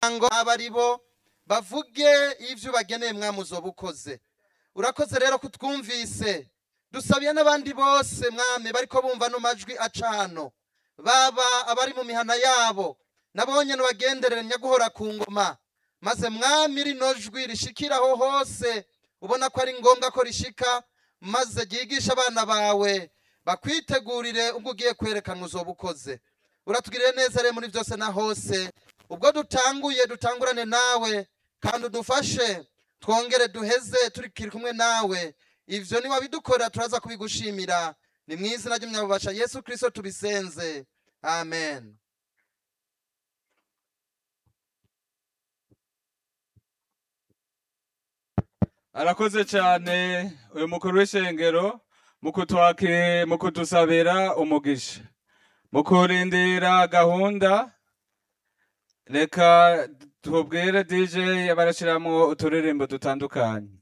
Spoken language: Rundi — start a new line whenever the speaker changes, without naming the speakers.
ngo aba ari bo bavuge ivyo bageneye mwami uzoba ukoze urakoze rero kutwumvise dusabiye n'abandi bose mwami bariko bumva no majwi aca hano baba abari mu mihana yabo nabonye bagenderere nyaguhora ku ngoma maze mwami rino jwi rishikiraho hose ubona ko ari ngombwa ko rishika maze ryigisha abana bawe bakwitegurire ubwo ugiye kwerekana uzoba ukoze uratugirire neza rero muri byose na hose ubwo dutanguye dutangurane nawe kandi udufashe twongere duheze turi kumwe nawe ivyo niwabidukorera turaza kubigushimira ni mu izina ry'umunyabubasha yesu kristo tubisenze amen
arakoze cyane uyu mukuru w'ishengero mu kutwake mu kudusabira umugisha mu kurindira gahunda reka tubwire dj barashyiramo uturirimbo dutandukanye